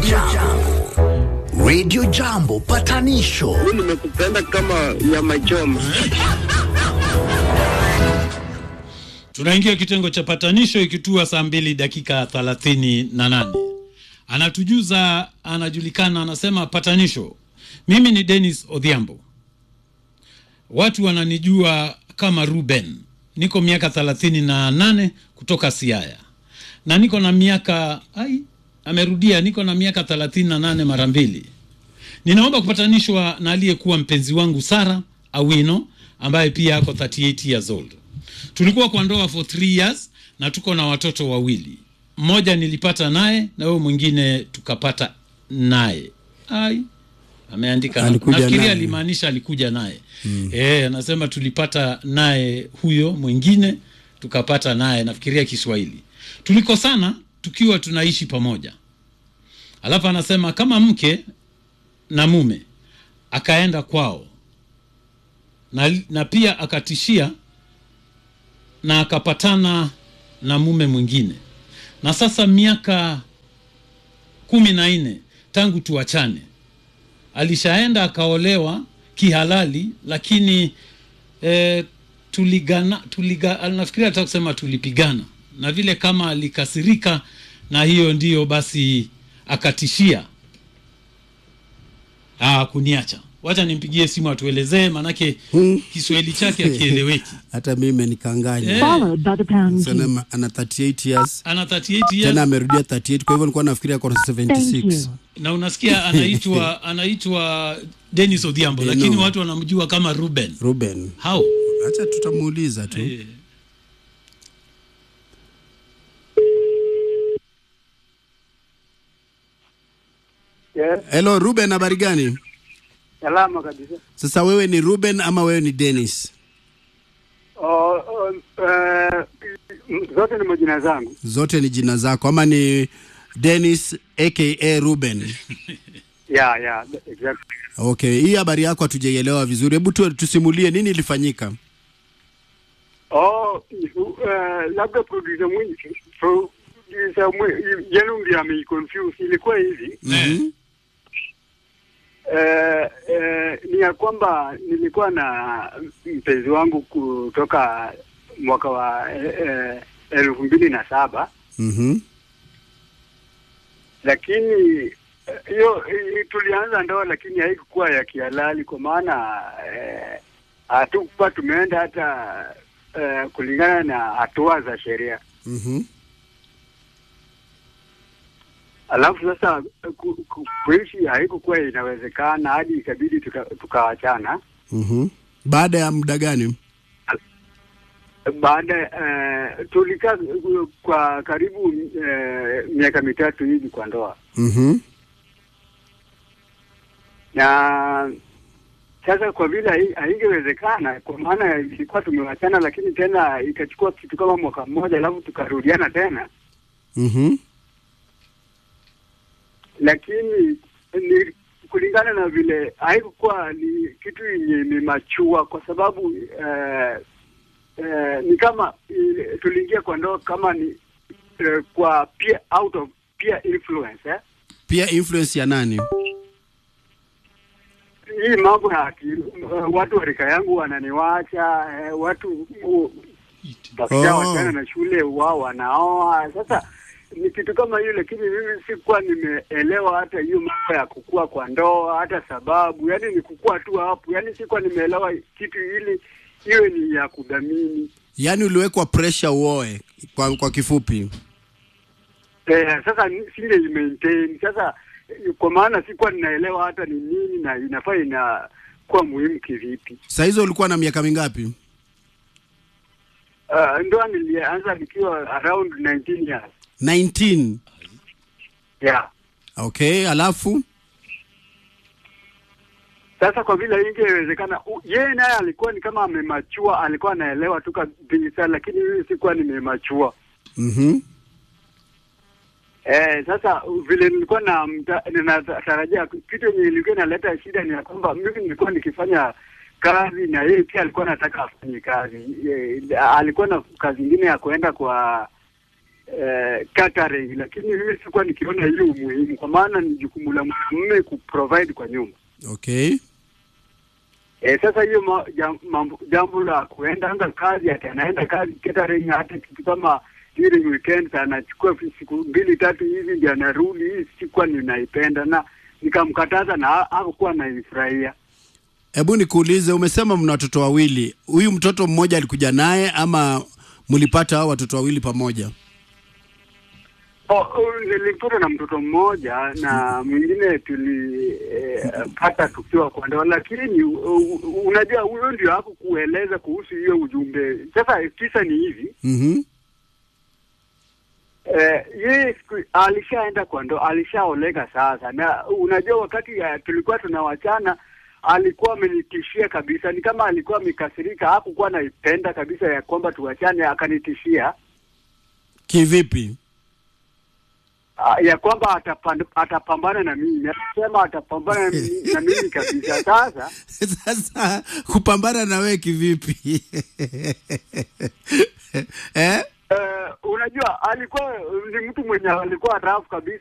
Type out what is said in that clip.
Jambo. Radio Jambo patanisho nimekupenda kama nyama choma. Tunaingia kitengo cha patanisho ikitua saa mbili dakika thelathini na nane. Anatujuza, anajulikana, anasema patanisho. Mimi ni Dennis Odhiambo, watu wananijua kama Ruben. Niko miaka thelathini na nane kutoka Siaya na niko na miaka ai, amerudia, niko na miaka thelathini na nane mara mbili. Ninaomba kupatanishwa na aliyekuwa mpenzi wangu Sara Awino ambaye pia ako 38 years old. Tulikuwa kwa ndoa for 3 years na tuko na watoto wawili. Mmoja nilipata naye na huyo mwingine tukapata naye. Ai, ameandika Alikuja nafikiria naye. alimaanisha alikuja naye mm. Eh, anasema tulipata naye huyo mwingine tukapata naye, nafikiria Kiswahili. Tulikosana tukiwa tunaishi pamoja, alafu anasema kama mke na mume akaenda kwao na, na pia akatishia na akapatana na mume mwingine, na sasa miaka kumi na nne tangu tuachane. Alishaenda akaolewa kihalali, lakini eh, tuligana, tuliga, nafikiri hata kusema tulipigana, na vile kama alikasirika, na hiyo ndiyo basi akatishia ah, kuniacha. Wacha nimpigie simu atuelezee, manake Kiswahili chake akieleweki. hata mimi imenikanganya Eh, followed by the pound key. Sana ana 38 years ana 38 tena years amerudia 38 kwa hivyo nilikuwa nafikiria ako na Thank 76 you. na unasikia anaitwa anaitwa Dennis Odhiambo, I lakini know. watu wanamjua kama Ruben. Ruben How? acha tutamuuliza tu Eh, Yes, hello Ruben habari gani salama kabisa. sasa wewe ni Ruben ama wewe ni Dennis Oh, oh, eh, zote ni majina zangu. zote ni jina zako ama ni Dennis aka Ruben Yeah, yeah, exactly. okay hii habari yako hatujaielewa vizuri hebu tu, tusimulie nini ilifanyika Oh, uh, labda producer mwingi producer mwingi yenu ndio ameiconfuse. Ilikuwa hivi eh, eh, eh, ni ya kwamba nilikuwa na mpenzi wangu kutoka mwaka wa eh, eh, elfu mbili na saba mhm lakini eh, hiyo eh, tulianza ndoa lakini haikukuwa ya kihalali kwa maana eh, hatukuwa tumeenda hata eh, kulingana na hatua za sheria. mhm Alafu sasa ku, ku, kuishi haikukuwa inawezekana hadi ikabidi tuka- tukawachana. mhm baada ya muda gani Baada eh, tulikaa kwa karibu eh, miaka mitatu hivi kwa ndoa mhm na sasa kwa vile hai- haingewezekana kwa maana ilikuwa tumewachana, lakini tena ikachukua kitu kama mwaka mmoja, alafu tukarudiana tena, mhm lakini ni kulingana na vile haikukuwa ni kitu yenye imemachua, kwa sababu eh, eh, ni kama eh, tuliingia kwa ndoa kama ni eh, kwa peer, out of peer influence eh? pia influence ya nani hii mambo ya akili, watu wa rika yangu wananiwacha eh, watu uh, wakisha Oh. wachana na shule wao wanaoa. Sasa ni kitu kama hiyo, lakini mimi sikuwa nimeelewa hata hiyo mambo ya kukua kwa ndoa, hata sababu, yani ni kukua tu hapo, yani sikuwa nimeelewa kitu ili iwe ni ya kudhamini. yaani uliwekwa pressure uoe kwa, kwa kifupi Eh, sasa ni- singe maintain sasa, eh, kwa maana sikuwa ninaelewa hata ni nini na inafaa inakuwa muhimu kivipi. saa hizo ulikuwa na miaka mingapi Uh, ndoa nilianza nikiwa around 19 years. 19 Yeah. okay alafu Sasa kwa vile ingewezekana, u- yeye naye alikuwa ni kama amemachua, alikuwa anaelewa tu kabisa, lakini mimi sikuwa nimemachua. mhm Eh, sasa u- vile nilikuwa na mta- ninatarajia kitu yenye ilikuwa inaleta shida ni ya kwamba mimi nilikuwa nikifanya kazi na yeye pia alikuwa anataka afanye kazi. E, alikuwa na kazi ingine ya kuenda kwa eh, catering, lakini mimi sikuwa nikiona hiyo umuhimu, kwa maana ni jukumu la mume kuprovide kwa nyumba. Okay. E, sasa hiyo ma, jam, mambo, jambo la kuenda anga kazi ati anaenda kazi catering, hata kitu kama during weekends anachukua fi- siku mbili tatu hivi ndio anarudi. Hii sikuwa ninaipenda na nikamkataza na ha- hakukuwa naifurahia. Hebu nikuulize, umesema mna watoto wawili. Huyu mtoto mmoja alikuja naye ama mlipata hao watoto wawili pamoja? Oh, oh, nilipata na mtoto mmoja na mwingine tulipata eh, tukiwa kwa ndoa, lakini uh, unajua huyo ndio hakukueleza kuhusu hiyo ujumbe. Sasa kisa ni hivi Mhm. Eh, yeye siku- alishaenda kwa ndo alishaoleka sasa, na unajua wakati uh, tulikuwa tunawachana alikuwa amenitishia kabisa, ni kama alikuwa amekasirika, hakukuwa naipenda kabisa ya kwamba tuwachane, akanitishia Kivipi? uh, ya kwamba atapan, atapambana na mimi, akasema atapambana na mimi, na mimi kabisa. Sasa Sasa kupambana na wewe kivipi? eh? Uh, unajua alikuwa ni mtu mwenye alikuwa rafu kabisa